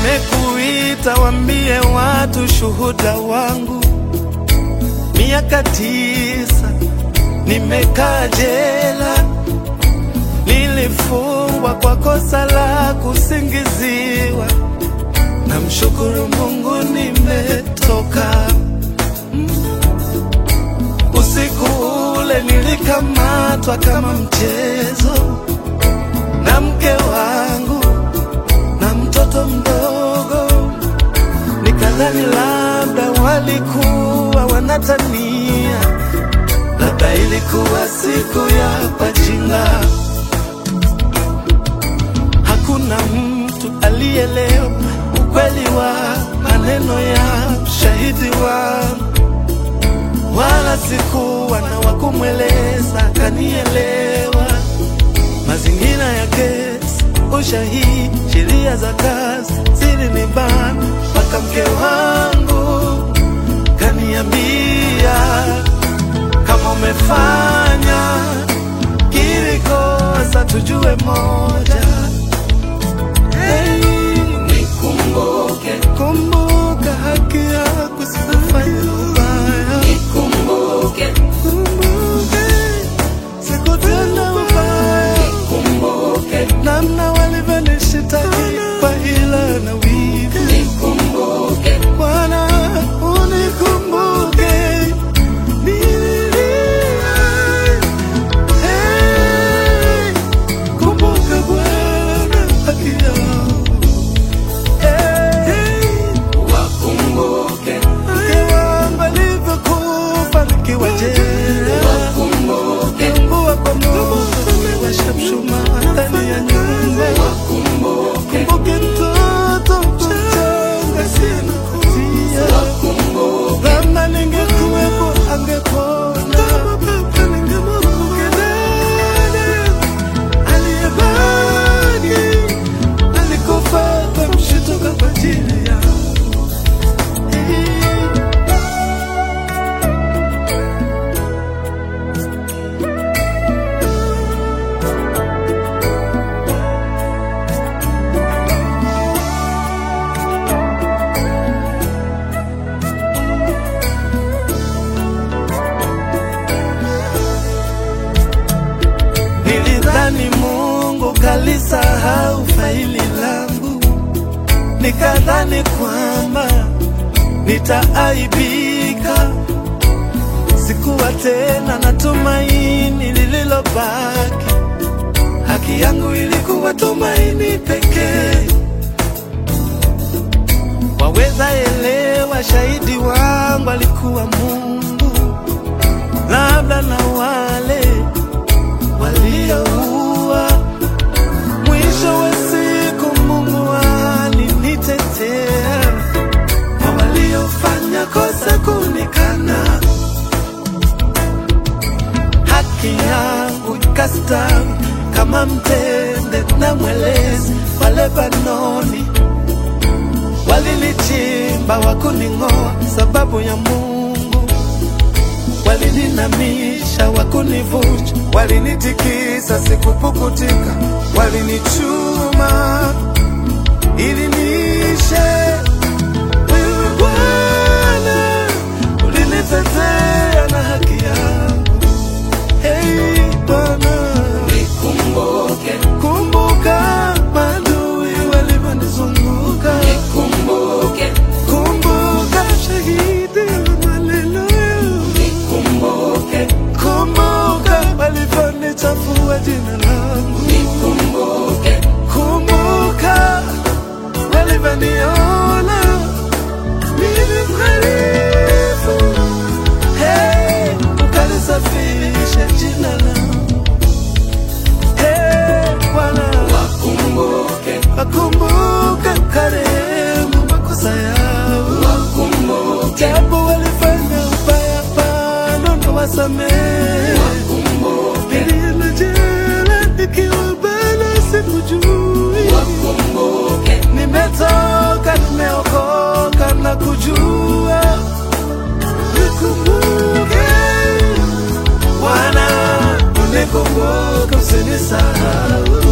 Nimekuita wambie watu shuhuda wangu, miaka tisa nimekaa jela, nilifungwa kwa kosa la kusingiziwa. Namshukuru Mungu nimetoka. Usiku ule nilikamatwa kama mchezo na mke wangu na mtoto mdogo, nikadhani labda walikuwa wanatania, labda ilikuwa siku ya pajinga. Hakuna mtu alielewa ukweli wa maneno ya shahidi wangu, wala sikuwa na wakumweleza kanielewa. Mazingira ya kesi, ushahidi, sheria za kazi zilinibana, mpaka mke wangu kaniambia, kama umefanya kili kosa tujue moja. Hey, Nikumbuke, kumbuka haki yako, sikufanya ubaya. nikumbuke, Kumbuke sikutenda ubaya, nikumbuke, namna walivyonishitaki kwa hila na wivu. nikumbuke, Bwana unikumbuke, nililia. Hey, kumbuka Bwana haki yangu. Hey, wakumbuke, mke wangu alivyokufa nikiwa jela. wakumbuke, Mbua kwa moto umewasha mshumaa ndani ya nyumba. wakumbuke, Kumbuke mtoto mchanga sina kutia. wakumbuke, Kama ningekuwepo angepona. Ningemkumbuka dada aliyebaki alikufa kwa mshtuko kwa ajili yangu. Nilidhani Mungu kalisahau faili langu, nikadhani kwamba nitaaibika. Sikuwa tena na tumaini lililobaki, haki yangu ilikuwa tumaini pekee. Waweza elewa, shahidi wangu alikuwa Mungu, labda na wale walioua. Mwisho wa siku Mungu alinitetea, na waliofanya kosa kunikana, haki yangu ikastawi kama mtende na mwelezi wa Lebanoni. Walinichimba wakuning'oa sababu ya Mungu walininamisha wakunivunja, walinitikisa sikupukutika, walinichuma ili niishe. Wewe Bwana ulinitetea na haki yangu. Hey Bwana, nikumbuke, kumbuka maadui walivyonizunguka, nikumbuke, kumbuka shahidi wa maneno yangu. nikumbuke, Kumbuka walivyonichafua jina langu, nikumbuke, kumbuka walivyoniona mimi mhalifu. Hey, ukalisafisha jina langu. Hey, Bwana, wakumbuke, wakumbuka ukarehemu makosa yao, wakumbuke, japo walifanya ubaya, bado na wasamehe. wakumbuke, Nilienda jela nikiwa bado sikujui, wakumbuke, nimetoka nimeokoka na kujua. Nikumbuke Bwana, unikumbuke usinisahau.